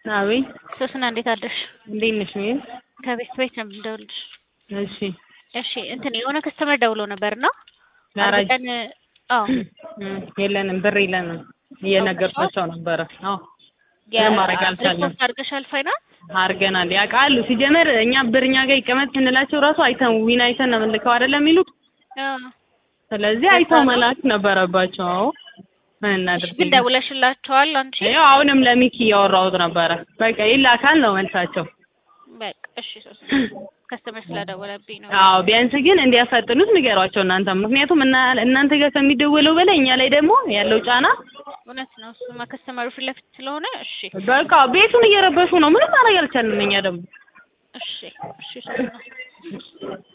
አቤት ሶስና እንዴት አደርሽ? እንዴት ነሽ? ምን ከቤት ቤት ነው የምደውልልሽ። እሺ እሺ እንትን የሆነ ከስተመር ደውሎ ነበርና ጋራጅ ቀን አዎ እም፣ የለንም ብር የለንም እየነገርኳቸው ነበረ። አዎ ምንም ማድረግ አልቻልንም። ሪፖርት አድርገሻል ፋይናንስ? አድርገናል። ያውቃሉ። ሲጀመር እኛ ብር እኛ ጋር ይቀመጥ ስንላቸው ራሱ አይተን ዊን አይተን ነው የምንልከው አይደለም የሚሉት። አዎ ስለዚህ አይተው መላክ ነበረባቸው። አዎ ምን እናድርግ? ግን ደውለሽላቸዋል አንቺ? ያው አሁንም ለሚኪ እያወራሁት ነበረ። በቃ ይላካል ነው መልሳቸው። በቃ እሺ ሶስና ከስተመር ስለደወለብኝ ነው። አዎ ቢያንስ ግን እንዲያፋጥኑት ንገሯቸው እናንተ። ምክንያቱም እና እናንተ ጋር ከሚደወለው በላይ እኛ ላይ ደግሞ ያለው ጫና እውነት ነው። እሱማ ከስተመሩ ፊት ለፊት ስለሆነ እሺ በቃ ቤቱን እየረበሹ ነው። ምንም ማድረግ አልቻልንም እኛ ደግሞ እሺ እሺ ሶስና